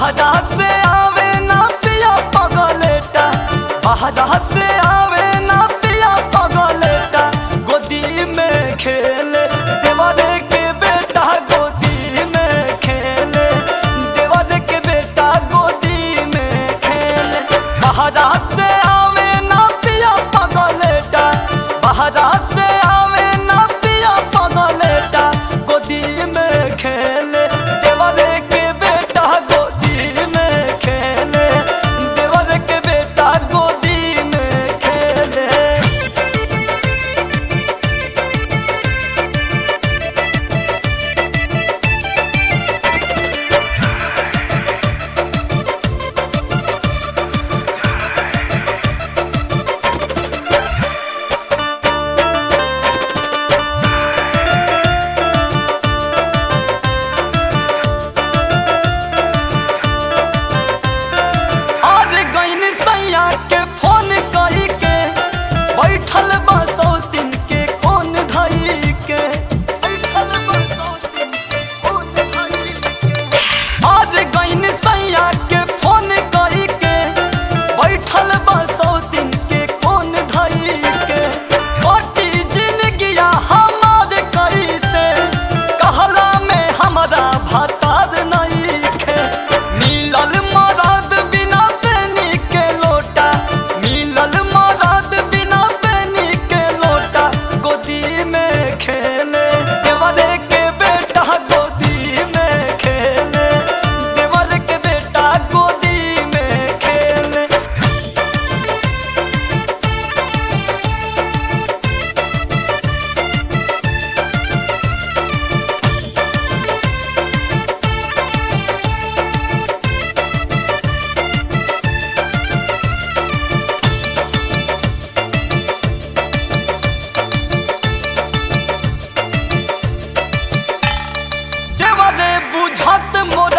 बहरा से आवे ना पिया पगलेटा बहरा से आवे ना पिया पगलेटा गोदी में खेले देवरे के बेटा गोदी में खेले देवरे के बेटा गोदी में खेले बहरा से आवे ना पिया पगलेटा बहरा से आवे ना पिया पगलेटा गोदी में खेले देवरे के बेटा गोदी में खेले देवरे के बेटा गोदी में खेले आज गईन सैया के फोन कई के बैठल बा सौतिन के कोन धई के बैठल बा सौतिन के कोन धई के आज गईन सैया के फोन कई के बैठल बा सौतिन के कोन धई के कोटी जिंदगिया हमार कैसे कहला में हमरा भतार नहीं खे मिलल मरद बिना पेनी के लोटा मिलल मरद बिना पेनी के लोटा गोदी में खेले देवरे के बेटा गोदी में खेले देवर के बेटा गोदी में खेले देवरे बुझत मोर